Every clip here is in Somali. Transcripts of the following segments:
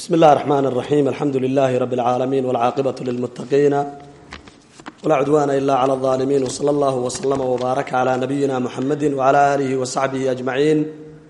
bsmi اllahi الرحmn الرaxيm alxamdu لlh rb العaalamiin wاlcaaqibaة lilmutaqiina wlaa cudwana ila clى الظaalimiin wslى اllah wslma wbaaraka clى nabiyina mxamedi wعlى alih وsaxbihi أجmaciin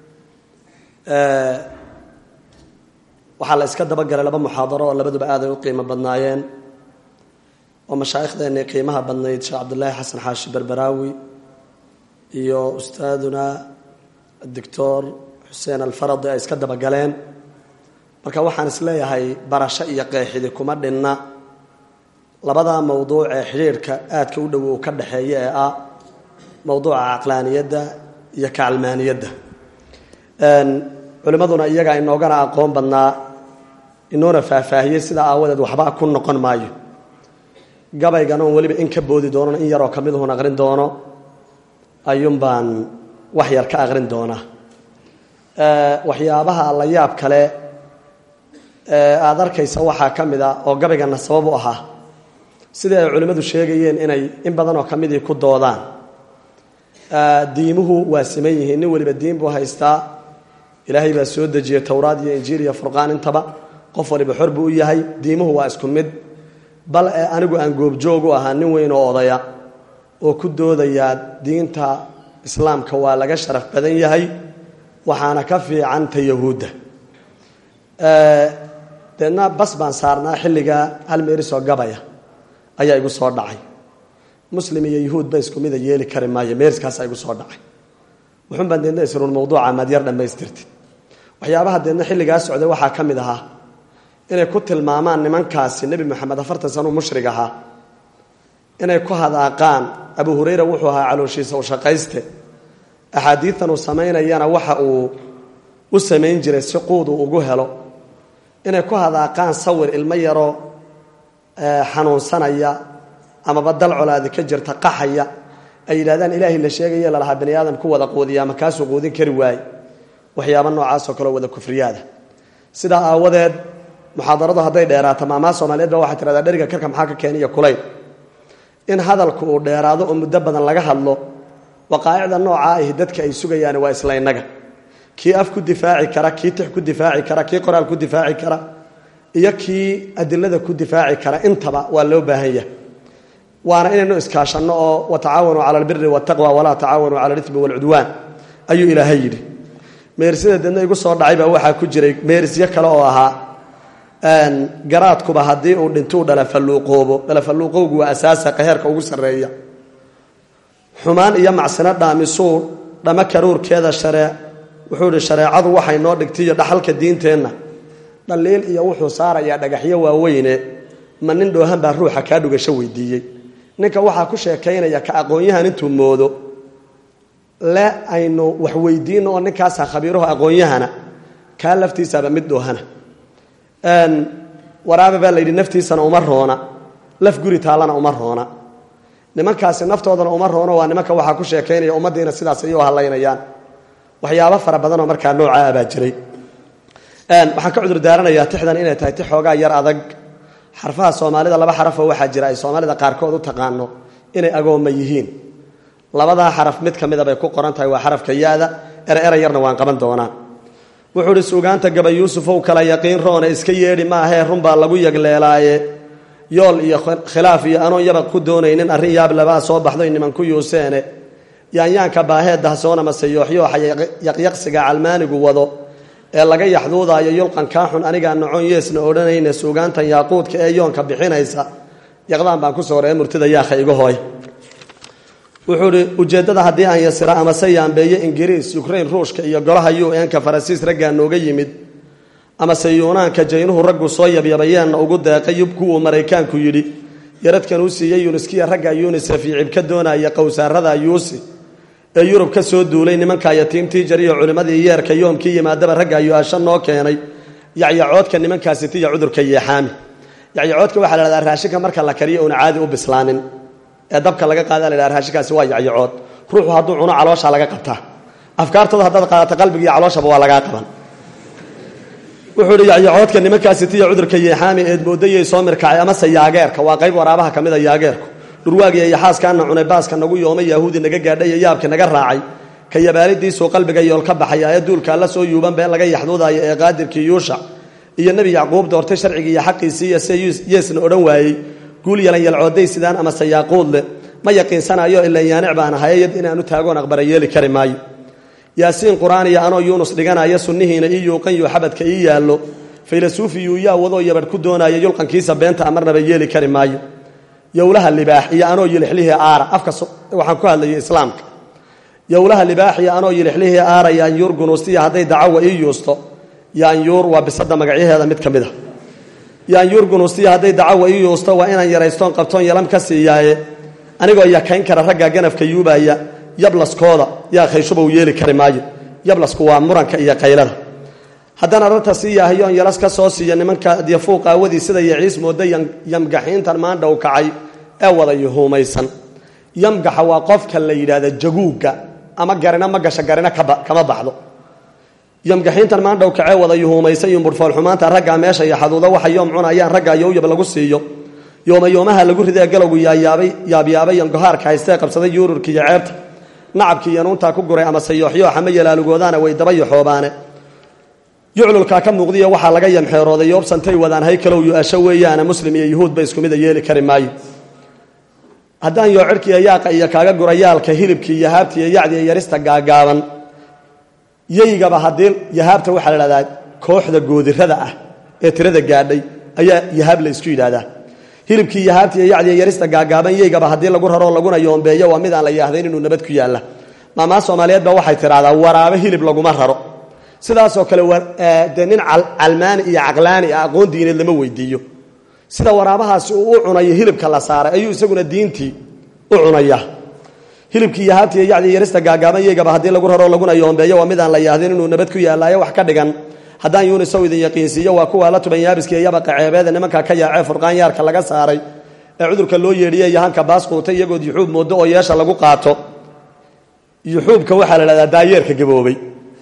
waxaa la iska dabagalay laba muxaadaro oo labaduba aaday u qiimo badnaayeen oo mashaaikhdeenii qiimaha badnayd sheekh cabdulaahi xasan xaashi berberaawi iyo ustaaduna doctor xuseen alfaradi ay iska dabagaleen marka waxaan isleeyahay barasho iyo qeexidi kuma dhinna labadaa mowduuc ee xidhiirhka aadka u dhow uu ka dhexeeya ee ah mowduuca caqlaaniyadda iyo kacalmaaniyadda culimmaduna iyagaa inoogana aqoon badnaa inoona faahfaahiyey sidaa aawadeed waxba ku noqon maayo gabaygan oon weliba in ka boodi doonona in yaroo ka miduhun aqrin doono ayuun baan wax yar ka aqrin doonaa waxyaabaha la yaab kale aada arkaysa waxaa ka mid a oo gabaygana sabab u ahaa sidii ay culimmadu sheegayeen inay in badan oo ka midii ku doodaan diimuhu waa siman yihiin nin weliba diin buu haystaa ilaahay baa soo dejiyey towraad iyo injiil iyo furqaan intaba qof waliba xor buu u yahay diimuhu waa isku mid bal ee anigu aan goobjoog u ahaa nin weyn oo odaya oo ku doodayaa diinta islaamka waa laga sharaf badan yahay waxaana ka fiican ta yahuudda deedna bas baan saarnaa xilligaa hal meerisoo gabaya ayaa igu soo dhacay muslim iyo yahuud ba isku mida yeeli kari maayo meeriskaasaa igu soo dhacay wuxuun baan deedna isruun mawduuca maad yar dhammaystirtid waxyaabaha deedna xilligaa socday waxaa ka mid ahaa inay ku tilmaamaan nimankaasi nebi moxamed afartan sanuu mushrig ahaa inay ku hadaaqaan abu hurayra wuxuu ahaa calooshiisa u shaqayste axaadiitan uu samaynayana waxa uu u samayn jiray si quud uu ugu helo inay ku hadaaqaan sawir ilmo yaroo xanuunsanaya amaba dal colaadi ka jirta qaxaya ay yidhahdaan ilaahay la sheegaya lalahaa bani aadam ku wada quudiya ama kaasuu quudin kari waaye waxyaaba noocaasoo kaleo wada kufriyaada sidaa aawadeed muxaadaradu hadday dheeraato maamaa soomaaliyeed ba waxay tirahdaa dheriga karka maxaa ka keeniya kulayl in hadalku uu dheeraado oo muddo badan laga hadlo waqaa'icda noocaa ahi dadka ay sugayaan waa isla innaga kii af ku difaaci kara kii tix ku difaaci kara kii qoraal ku difaaci kara iyo kii adilada ku difaaci kara intaba waa loo baahan yahay waana inaynu iskaashanno oo watacaawanuu cala albiri waataqwa walaa tacaawanuu cala alimi waalcudwaan ayuu ilaahay yidhi meerisada deedna igu soo dhacay baa waxaa ku jiray meerisyo kale oo ahaa garaadkuba haddii uu dhintuu dhalafaluuqoobo dhalafaluuqowgu waa asaasa qaheerka ugu sarreeya xumaan iyo macsino dhaamisuu dhama karuurkeeda sharee wuxuu ihi shareecadu waxay noo dhigtaiyo dhaxalka diinteenna dhaliil iyo wuxuu saarayaa dhagaxyo waaweyne ma nin dhoohan baa ruuxa kaa dhugasho weydiiyey ninka waxaa ku sheekaynaya ka aqoon-yahan intuu moodo le aynu wax weydiino oo ninkaasa khabiiraho aqoon-yahana kaa laftiisaaba mid dhoohana waraabe baa layidhi naftiisana uma roona laf guri taallana uma roona nimankaasi naftoodana uma roono waa nimanka waxaa ku sheekaynaya ummaddiina sidaas ay u hadlaynayaan waxyaabo fara badanoo markaa noocaa baa jiray waxaan ka cudur daaranayaa tixdan inay tahay tix xoogaa yar adag xarfaha soomaalida laba xarafoo waxaa jira ay soomaalida qaarkood u taqaano inay agoomma yihiin labadaa xaraf mid ka mida bay ku qoran tahay waa xarafka ya-da ere era yarna waan qaban doonaa wuxuu ihi suugaanta gaba yuusufow kala yaqiin roone iska yeedhi maahee runbaa lagu yagleelaaye yool iyo khilaaf iyo anoon yabaq ku doonaynin arrin yaablabaa soo baxdoy nimanku yuuseene yaanyaanka baahee dahsoona mase yooxyooxa yaqyaqsiga calmaanigu wado ee laga yaxduudaayo yulqan kaa xun anigaa nocoon yeesna odhanayne suugaantan yaaquudka ee yoonka bixinaysa yaqdaan baan ku soo ree murtida yaakha iga hooy wuxuu ihi ujeeddada haddii aan yasira amase yaambeeye ingiriis yukrain ruushka iyo golaha u n-ka faransiis raggaa nooga yimid amase yuunaanka jaynuhu raggu soo yabyabayeenna ugu deeqay yubku uu maraykaanku yidhi yaradkan uu siiyey yuniskiya ragga yunisef iyo cibka doonaya qowsaarada yuusi ee yurub ka soo duulay nimanka yatiimtii jariyo culimmadii yeerka yoomkii yimaadaba ragga yu-aasho noo keenay yacyacoodka nimankaasi tiya cudurka yeexaami yacyacoodka waxaa la hahdaa raashinka marka la kariyo uuna caadi u bislaanin ee dabka laga qaada la dhaha raashinkaasi waa yacyacood ruuxu hadduu cuno caloosha laga qabtaa afkaartooda haddaad qaadato qalbigiiyo calooshaba waa lagaa qaban wuxuu ihi yacyacoodka nimankaasi tiya cudurka yeexaami eed moodayay soo mirkacay amase yaageerka waa qayb waraabaha ka mid a yaageerku dhurwaagiya iyo xaaskaana cunay baaska nagu yoomay yahuudi naga gaadhay iyo yaabki naga raacay ka yabaalidiisuu qalbiga yool ka baxaya ee duulka alla soo yuuban bee laga yaxduudaayo ee qaadirkii yuushac iyo nebi yacquub doortay sharcigii iyo xaqiisii iyo se yeesna odhan waayey guul yalan yalcooday sidaan ama sayaaquud leh ma yaqiinsanayo ilan yaanic baan ahayayad inaanu taagoon aqbara yeeli kari maayo yaasiin qur-aan iyo anoo yuunus dhiganaya sunnihiina ii yuuqanyo xabadka ii yaallo faylasuufiyuu yaa wadoo yabadh ku doonaya yulqankiisa beenta amarnaba yeeli kari maayo yowlaha libaax iyo anoo yilixlihii aara afka waxaan ku hadlayay islaamka yowlaha libaax iyo anoo yilixlihii aara yaanyuur gunuustiya hadday dacawa ii yuusto yaanyuur waa bisada magacyaheeda mid ka mid a yaanyuur gunuustiya hadday dacawa ii yuusto waa inaan yaraystoon qabtoon yalam ka siiyaaye anigoo yakayn kara ragga ganafka yuubaya yablaskooda yaa khayshubow yeeli kari maayo yablasku waa muranka iyo qaylada haddana rarta sii yaahayoon yalas ka soo siiya nimanka dyafuuq aawadii sida yaciis mooda yamgaxiintan maandhow kacay ee wada yuhuumaysan yamgaxa waa qofka la yidhaahda jaguugga ama garina ma gasha garina kama baxdo yamgaxiintan maandhow kacee wada yuhuumaysan yumburfoolxumaanta raggaa meesha iyo xaduudo waxa yoom cunayaan raggaa yowyab lagu siiyo yoomayoomaha lagu ridee galowgu yaayaabay yaabyaabay yangohaarka haystee qabsaday yuururka iyo ceebta nacabkii yanuuntaa ku guray ama sayooxyooxa ma yalaalugoodaana way daba yoxoobaane yuclulkaa ka muuqdiya waxaa laga yamxeerooday yoobsantay wadaan haykalow yu-asho weeyaana muslim iyo yuhuudba isku mida yeeli kari maayo haddaan yoo cirhkiiyo yaaqa iyo kaaga gura yaalka hilibkii iyo haabta iyo yacdi iyo yarista gaagaaban yaygaba haddii yahaabta waxaa la dhahdaa kooxda goodirada ah ee tirada gaadhay ayaa yahaab la isku yidhaahdaa hilibkii yahaabta iyo yacdi iyo yarista gaagaaban yaygaba haddii lagu raroo laguna yoombeeyo waa mid aan la yaahdayn inuu nabad ku yaalla maamaa soomaaliyeed ba waxay tidhahdaa waraabe hilib laguma raro sidaasoo kale dee nin calmaani iyo caqlaani ah aqoon diineed lama weydiiyo sida waraabahaasi uu u cunayo hilibka la saaray ayuu isaguna diintii u cunaya hilibkii yahaabta iyo yacdi yarista gaagaaban yeygaba haddii lagu raroo laguna yoombeeyo waa mid aan la yahdin inuu nabad ku yaallaayo wax ka dhigan haddaan yuunisow idin yaqiinsiiyo waa kuwa la tuban yaabiska iyo yabaqa ceebeeda nimanka ka yaacee furqaan yaarka laga saaray ee cudurka loo yeedhiyey yahanka baas quutay iyagood yuxuub moodo oo yeesha lagu qaato yuxuubka waxaa la dhahdaa daayeerka gaboobay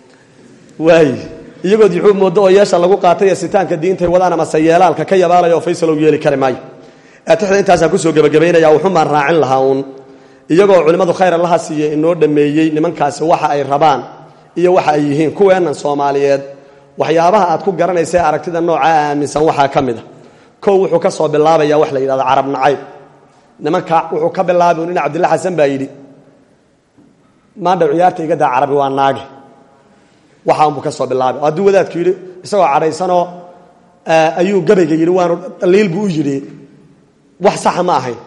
waay iyagood yuxuub moodo oo yeesha lagu qaatay ee sitaanka diintay wadaan amase yeelaalka ka yabaalaya oo faysalow yeeli kari maayo aatixda intaasaan kusoo gebagabaynaya wuxumaan raacin lahaa uun iyagoo culimmadu khayr allaha siiye inoo dhammeeyey nimankaasi waxa ay rabaan iyo waxa ay yihiin kuweennan soomaaliyeed waxyaabaha aad ku garanaysa aragtida noocaa aaminsan waxaa ka mid a kow wuxuu ka soo bilaabaya wax la yidhahdo carab nacayb nimanka wuxuu ka bilaabay nin cabdilla xasan baa yidhi maandhaw ciyaarta iga daa carabi waa naage waxaanbuu ka soo bilaabay hadduu wadaadku yidhi isagoo cadhaysanoo ayuu gabayga yidhi waanu dhaliil buu u yidhi wax saxa ma ahayn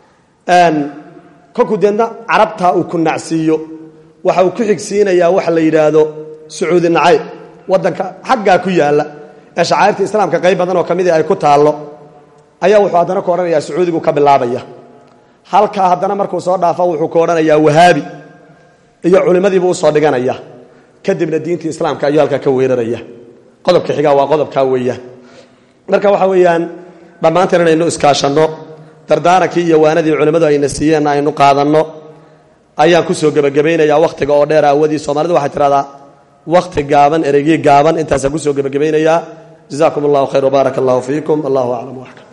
kolkuu deedna carabtaa uu ku nacsiiyo waxa uu ku xigsiinayaa waxa la yidhaahdo sacuudi nacayb waddanka xaggaa ku yaalla ee shacairta islaamka qayb badan oo ka midii ay ku taallo ayaa wuxuu haddana ku odhanayaa sacuudigu ka bilaabaya halkaa haddana markuu soo dhaafo wuxuu ku odhanayaa wahaabi iyo culimmadiibuu usoo dhiganaya kadibna diintii islaamka ayuu halkaa ka weeraraya qodobka xigaa waa qodobkaa weeyaan marka waxa weeyaan dhammaanteen inaynu iskaashanno dardaarankii iyo waanadii culimmadu ayna siiyeenna aynu qaadanno ayaan kusoo gebagabaynayaa wakhtiga oo dheer aawadii soomaalidu waxay tidhahdaa wakhti gaaban ereygii gaaban intaasaan kusoo gebagabaynayaa jazakum allahu khayr wbaarak allahu fiikum allahu aclam waxkam